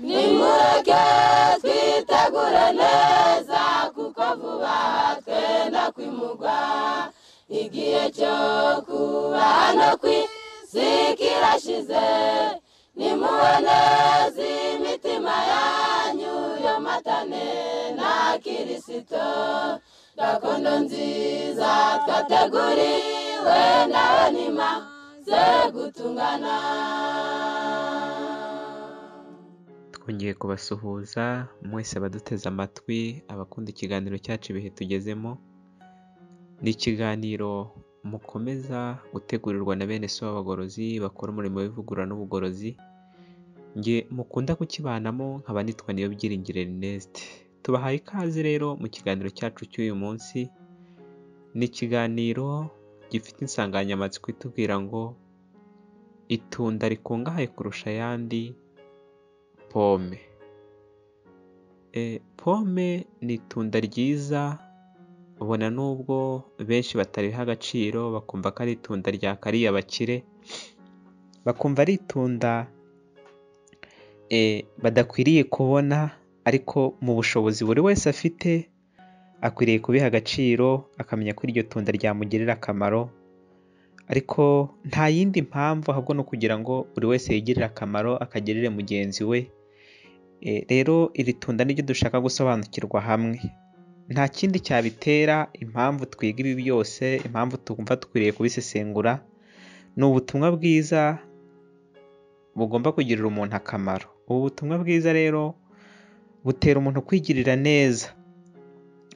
nimureke twitegure neza kuko vuba twenda kwimugwa igihe cyo kuba hano ku isi kirashize nimubaneze imitima yanyu yomatane na kirisito gakondo nziza twateguriwe nawe nimaze gutungana twongeye kubasuhuza mwese abaduteze amatwi abakunda ikiganiro cyacu ibihe tugezemo ni ikiganiro mukomeza gutegurirwa na bene so b'abagorozi bakora umurimo w'ivugurura n'ubugorozi nge mukunda kukibanamo nkaba nitwa niyo byiringiro Erneste tubahaye ikaze rero mu kiganiro cyacu cy'uyu munsi ni ikiganiro gifite insanganyamatsiko itubwira ngo itunda rikungahaye kurusha ayandi pome Eh, pome ni itunda ryiza ubona nubwo benshi batariha agaciro bakumva ko ari itunda rya kariya bakire bakumva ari itunda eh, badakwiriye kubona ariko mu bushobozi buri wese afite akwiriye kubiha agaciro akamenya ko iryo tunda ryamugirira akamaro ariko nta yindi mpamvu ahubwo ni ukugira ngo buri wese yigirire akamaro akagirire mugenzi we Eh, rero iri tunda niryo dushaka gusobanukirwa hamwe nta kindi cyabitera impamvu twiga ibi byose impamvu twumva dukwiriye kubisesengura ni ubutumwa bwiza bugomba kugirira umuntu akamaro ubu butumwa bwiza rero butera umuntu kwigirira neza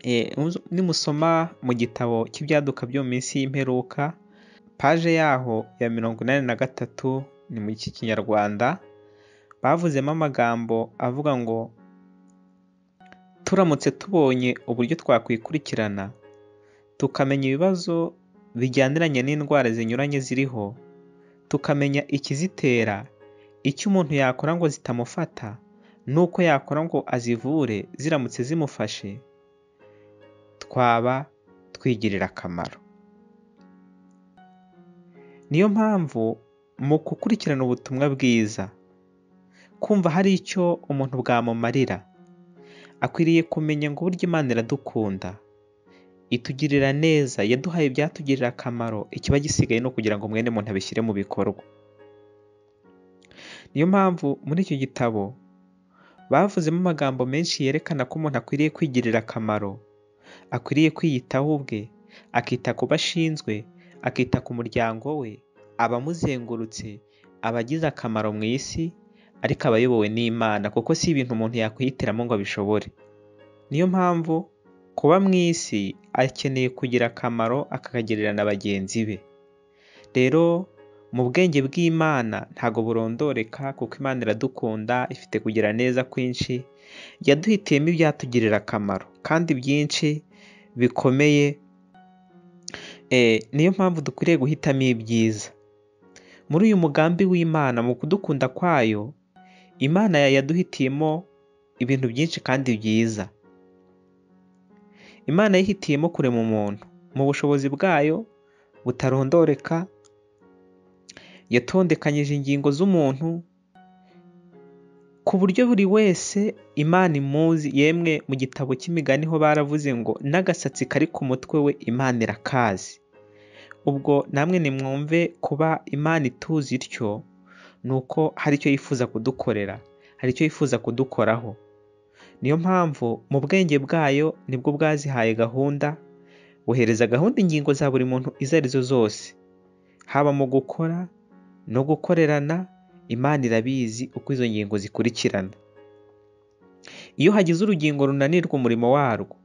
Eh, muzo- nimusoma mu gitabo cy'ibyaduka byo mu minsi y'imperuka paje yaho ya mirongo inani na gatatu ni mu kinyarwanda bavuzemo amagambo avuga ngo turamutse tubonye uburyo twakwikurikirana tukamenya ibibazo bijyaniranye n'indwara zinyuranye ziriho tukamenya ikizitera icyo umuntu yakora ngo zitamufata n'uko yakora ngo azivure ziramutse zimufashe twaba twigirira akamaro niyo mpamvu mu gukurikirana ubutumwa bwiza kumva hari icyo umuntu bwamumarira akwiriye kumenya ngo uburyo imana iradukunda itugirira neza yaduhaye ibyatugirira akamaro ikiba gisigaye ni ukugira ngo mwene muntu abishyire mu bikorwa niyo mpamvu muri icyo gitabo bavuzemo amagambo menshi yerekana ko umuntu akwiriye kwigirira akamaro akwiriye kwiyitaho ubwe akita ku bashinzwe akita ku muryango we abamuzengurutse abagize akamaro mu isi ariko aba ayobowe n'imana kuko si ibintu umuntu yakwihitiramo ngo abishobore niyo mpamvu kuba mu isi akeneye kugira akamaro akakagirira na bagenzi be rero mu bwenge bw'imana ntago burondoreka kuko imana iradukunda ifite kugira neza kwinshi yaduhitiyemo ibyatugirira akamaro kandi byinshi bikomeye Eh, niyo mpamvu dukwiriye guhitamo ibyiza muri uyu mugambi w'imana mu kudukunda kwayo imana yaduhitiyemo ibintu byinshi kandi byiza imana yihitiyemo kurema umuntu mu bushobozi bwayo butarondoreka yatondekanyije ingingo z'umuntu ku buryo buri wese imana imuzi yemwe mu gitabo cy'imigani ho baravuze ngo n'agasatsi kari ku mutwe we imana irakazi ubwo namwe nimwumve kuba imana ituzi ityo ni uko hari icyo yifuza kudukorera hari icyo yifuza kudukoraho niyo mpamvu mu bwenge bwayo nibwo bwazihaye gahunda buhereza gahunda ingingo za buri muntu izo arizo zose haba mu gukora no gukorerana imana irabizi uko izo ngingo zikurikirana iyo hagize urugingo runanirwa umurimo warwo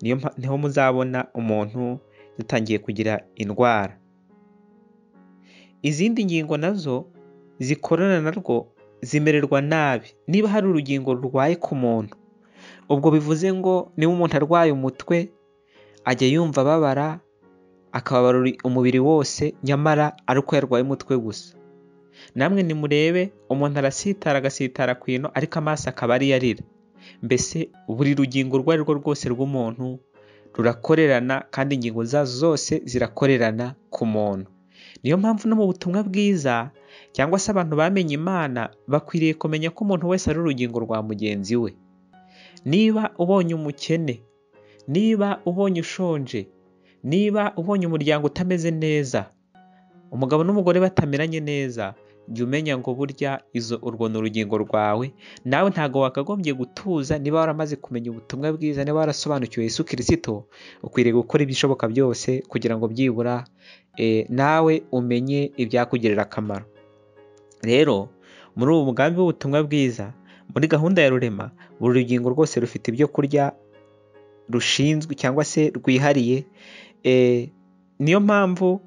niyo mpa- niho muzabona umuntu yatangiye kugira indwara izindi ngingo nazo zikorana narwo zimererwa nabi niba hari urugingo rurwaye ku muntu ubwo bivuze ngo niba umuntu arwaye umutwe ajya yumva ababara akababara umubiri wose nyamara ari uko yarwaye umutwe gusa namwe nimurebe umuntu arasitara agasitara ku ino ariko amaso akaba ariyo arira mbese buri rugingo urwo ari rwo rwose rw'umuntu rurakorerana kandi ingingo zazo zose zirakorerana ku muntu niyo mpamvu no mu butumwa bwiza cyangwa se abantu bamenye imana bakwiriye kumenya ko umuntu wese ari urugingo rwa mugenzi we niba ubonye umukene niba ubonye ushonje niba ubonye umuryango utameze neza umugabo n'umugore batameranye neza jya umenya ngo burya izo urwo ni urugingo rwawe nawe ntabwo wakagombye gutuza niba waramaze kumenya ubutumwa bwiza niba warasobanukiwe Yesu kirisito ukwiriye gukora ibishoboka byose kugira ngo byibura eh, nawe umenye ibyakugirira akamaro rero muri ubu mugambi w'ubutumwa bwiza muri gahunda ya rurema buri rugingo rwose rufite ibyo kurya rushinzwe cyangwa se rwihariye eh, niyo mpamvu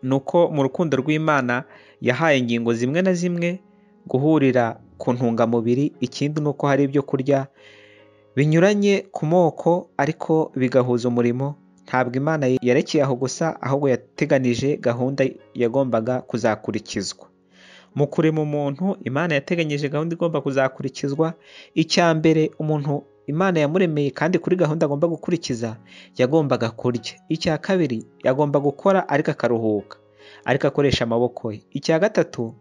ni uko mu rukundo rw'imana yahaye ingingo zimwe na zimwe guhurira ku ntungamubiri ikindi ni uko hari ibyo kurya binyuranye ku moko ariko bigahuza umurimo ntabwo imana yarekeye aho gusa ahubwo yateganije gahunda yagombaga kuzakurikizwa mu kurema umuntu imana yateganyije gahunda igomba kuzakurikizwa icya mbere umuntu imana yamuremeye kandi kuri gahunda agomba gukurikiza yagombaga kurya icya kabiri yagomba gukora ariko akaruhuka ariko akoresha amaboko ye icya gatatu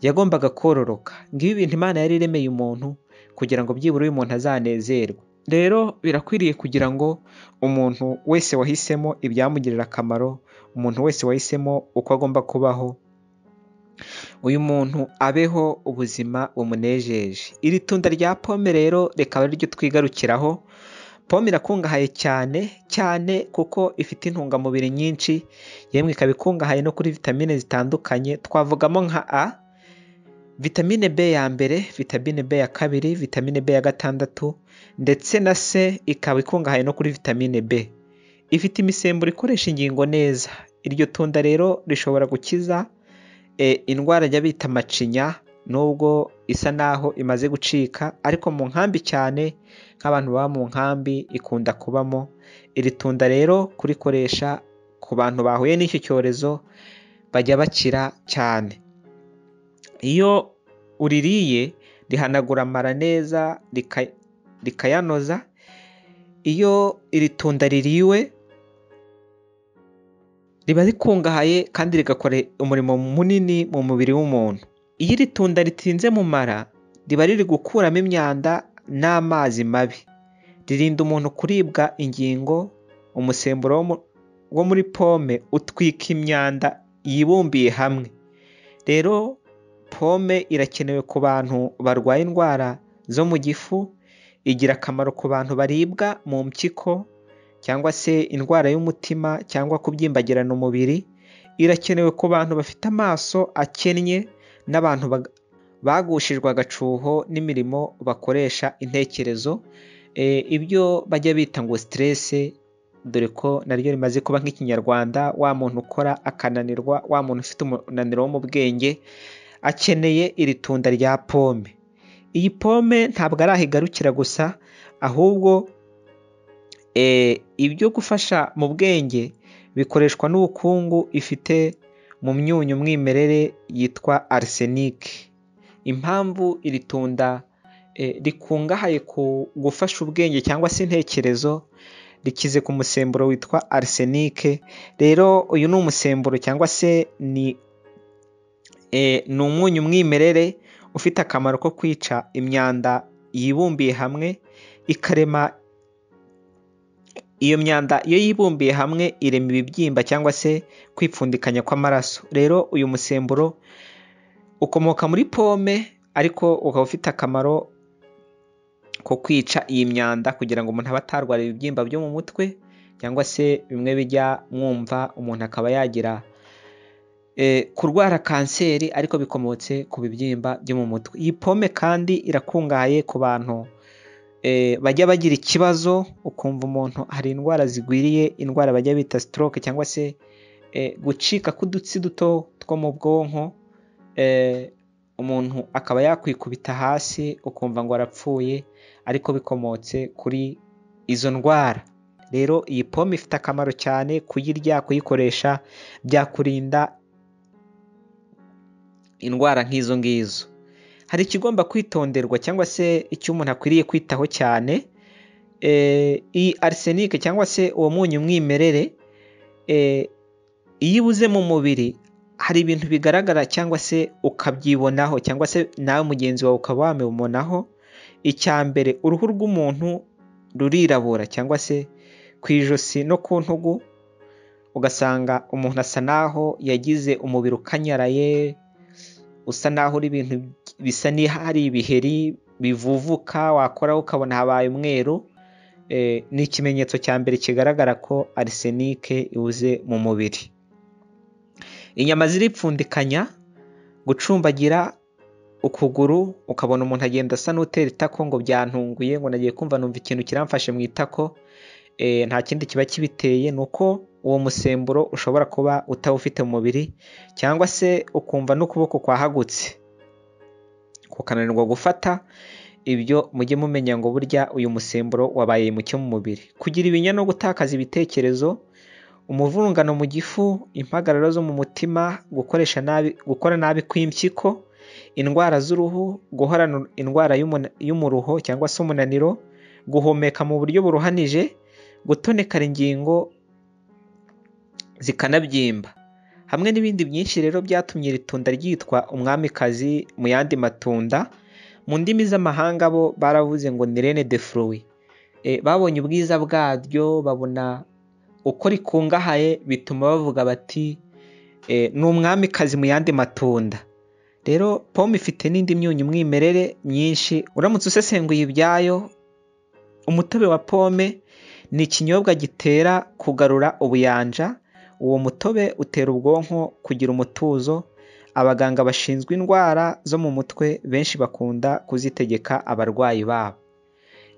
yagombaga kororoka ngibi ibintu imana yari iremeye umuntu kugira ngo byibura uyu muntu azanezerwe rero birakwiriye kugira ngo umuntu wese wahisemo ibyamugirira akamaro umuntu wese wahisemo uko agomba kubaho uyu muntu abeho ubuzima bumunejeje iri tunda rya pome rero rikaba ariryo twigarukiraho pome irakungahaye cyane cyane kuko ifite intungamubiri nyinshi yemwe ikaba ikungahaye no kuri vitamine zitandukanye twavugamo nka a vitamine b ya mbere vitamine b ya kabiri vitamine b ya gatandatu ndetse na c ikaba ikungahaye no kuri vitamine b ifite imisemburo ikoresha ingingo neza iryo tunda rero rishobora gukiza eh, indwara ajya bita macinya nubwo isa naho imaze gucika ariko mu nkambi cyane nk'abantu baba mu nkambi ikunda kubamo iri tunda rero kurikoresha ku bantu bahuye n'icyo cyorezo bajya bakira cyane iyo uririye rihanagura amara neza rika- rikayanoza iyo iri tunda ririwe riba rikungahaye kandi rigakora umurimo munini mu mubiri w'umuntu iyo iri tunda ritinze mu mara riba riri gukuramo imyanda n'amazi mabi ririnda umuntu kuribwa ingingo umusemburo wo mu- wo muri pome utwika imyanda yibumbiye hamwe rero pome irakenewe ku bantu barwaye indwara zo mu gifu igira akamaro ku bantu baribwa mu mpyiko cyangwa se indwara y'umutima cyangwa kubyimbagirana umubiri irakenewe ku bantu bafite amaso akennye n'abantu bag- bagushijwe agacuho n'imirimo bakoresha intekerezo Eh, ibyo bajya bita ngo siterese dore ko naryo rimaze kuba nk'ikinyarwanda wa muntu ukora akananirwa wa muntu ufite umunaniro wo mu bwenge akeneye iri tunda rya pome iyi pome ntabwo ari aho igarukira gusa ahubwo eh, ibyo gufasha mu bwenge bikoreshwa n'ubukungu ifite mu myunyu mwimerere yitwa arisenike impamvu iri tunda eh, rikungahaye ku gufasha ubwenge cyangwa se intekerezo rikize ku musemburo witwa arisenike rero uyu ni umusemburo cyangwa se ni eh, ni umunyu mwimerere ufite akamaro ko kwica imyanda yibumbiye hamwe ikarema iyo myanda iyo yibumbiye hamwe irema ibibyimba cyangwa se kwipfundikanya kw'amaraso rero uyu musemburo ukomoka muri pome ariko ukaba ufite akamaro ko kwica iyi myanda kugira ngo umuntu abe atarwara ibibyimba byo mu mutwe cyangwa se bimwe bijya mwumva umuntu akaba yagira eh, kurwara kanseri ariko bikomotse ku bibyimba byo mu mutwe iyi pome kandi irakungahaye ku bantu eh, bajya bagira ikibazo ukumva umuntu hari indwara zigwiriye indwara bajya bita stroke cyangwa se eh, gucika k'udutsi duto two mu bwonko eh, umuntu akaba yakwikubita hasi ukumva ngo arapfuye ariko bikomotse kuri izo ndwara rero iyi pome ifite akamaro cyane kuyirya kuyikoresha byakurinda indwara nk'izo ngizo hari ikigomba kwitonderwa cyangwa se icyo umuntu akwiriye kwitaho cyane Eh, iyi arisenike cyangwa se uwo munyu mwimerere eh, iyo ibuze mu mubiri hari ibintu bigaragara cyangwa se ukabyibonaho cyangwa se nawe mugenzi wawe ukaba wamubonaho icya mbere uruhu rw'umuntu rurirabura cyangwa se ku ijosi no ku ntugu ugasanga umuntu asa naho yagize umubiri ukanyaraye usa naho uri ibintu bisa n'ahari ibiheri bivuvuka wakoraho ukabona habaye umweru ni ikimenyetso cya mbere kigaragara ko arisenike ibuze mu mubiri inyama ziripfundikanya gucumbagira ukuguru ukabona umuntu agenda asa n'utera itako ngo byantunguye ngo nagiye kumva numva ikintu kiramfashe mu itako nta kindi kiba kibiteye ni uko uwo musemburo ushobora kuba utawufite mu mubiri cyangwa se ukumva n'ukuboko kwahagutse kukananirwa gufata ibyo mujye mumenya ngo burya uyu musemburo wabaye muke mu mubiri kugira ibinya no gutakaza ibitekerezo umuvurungano mu gifu impagararo zo mu mutima gukoresha nabi gukora nabi kw'impyiko indwara z'uruhu guhorana indwara y'umuruho cyangwa se umunaniro guhumeka mu buryo buruhanije gutonekara ingingo zikanabyimba hamwe n'ibindi byinshi rero byatumye iri tunda ryitwa umwamikazi mu yandi matunda mu ndimi z'amahanga bo baravuze ngo ni rene de furuwi babonye ubwiza bwaryo babona uko rikungahaye bituma bavuga bati ni umwamikazi mu yandi matunda rero pome ifite n'indi myunyu umwimerere myinshi uramutse usesenguye ibyayo umutobe wa pome ni ikinyobwa gitera kugarura ubuyanja uwo mutobe utera ubwonko kugira umutuzo abaganga bashinzwe indwara zo mu mutwe benshi bakunda kuzitegeka abarwayi babo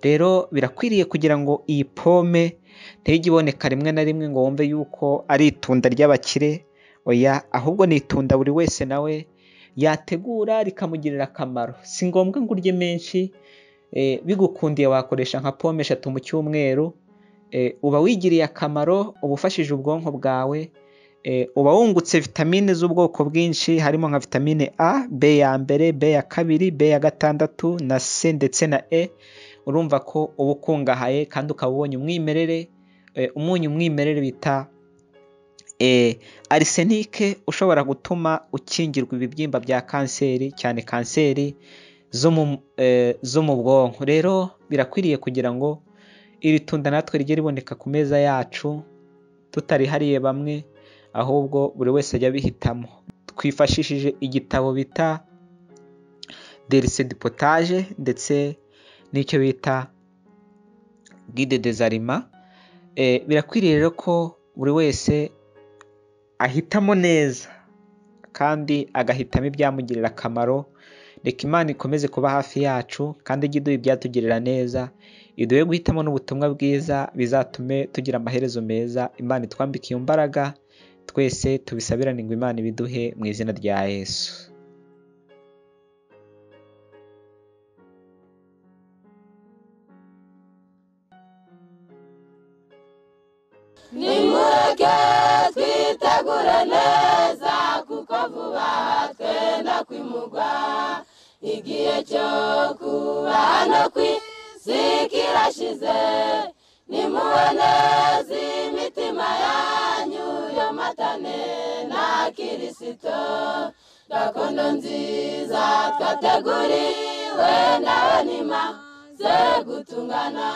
rero birakwiriye kugira ngo iyi pome ntijye iboneka rimwe na rimwe ngo wumve yuko ari itunda ry'abakire oya ahubwo ni itunda buri wese nawe yategura rikamugirira akamaro si ngombwa ngo urye menshi bigukundiye wakoresha nka pome eshatu mu cyumweru uba wigiriye akamaro uba ufashije ubwonko bwawe uba wungutse vitamine z'ubwoko bwinshi harimo nka vitamine a b ya mbere b ya kabiri b ya gatandatu na c ndetse na e urumva ko uba ukungahaye kandi ukaba ubonye umwimerere umunyu umwimerere bita arisenike ushobora gutuma ukingirwa ibibyimba bya kanseri cyane kanseri zo mu bwonko rero birakwiriye kugira ngo iri tunda natwe rijye riboneka ku meza yacu tutarihariye bamwe ahubwo buri wese ajya abihitamo twifashishije igitabo bita derese de potaje ndetse n'icyo bita guide des aliments birakwiriye rero ko buri wese ahitamo neza kandi agahitamo ibyamugirira akamaro reka imana ikomeze kuba hafi yacu kandi ijye iduha ibyatugirira neza iduhe guhitamo n'ubutumwa bwiza bizatume tugira amaherezo meza imana itwambike iyo mbaraga twese tubisabirane ngo imana ibiduhe mu izina rya yesu nimureke twitegure neza kuko vuba twenda kwimugwa igihe cyo kuba hano ku isi kirashize nimubone imitima yanyu yomatane na kirisito gakondo nziza twateguriwe nawe nimaze gutungana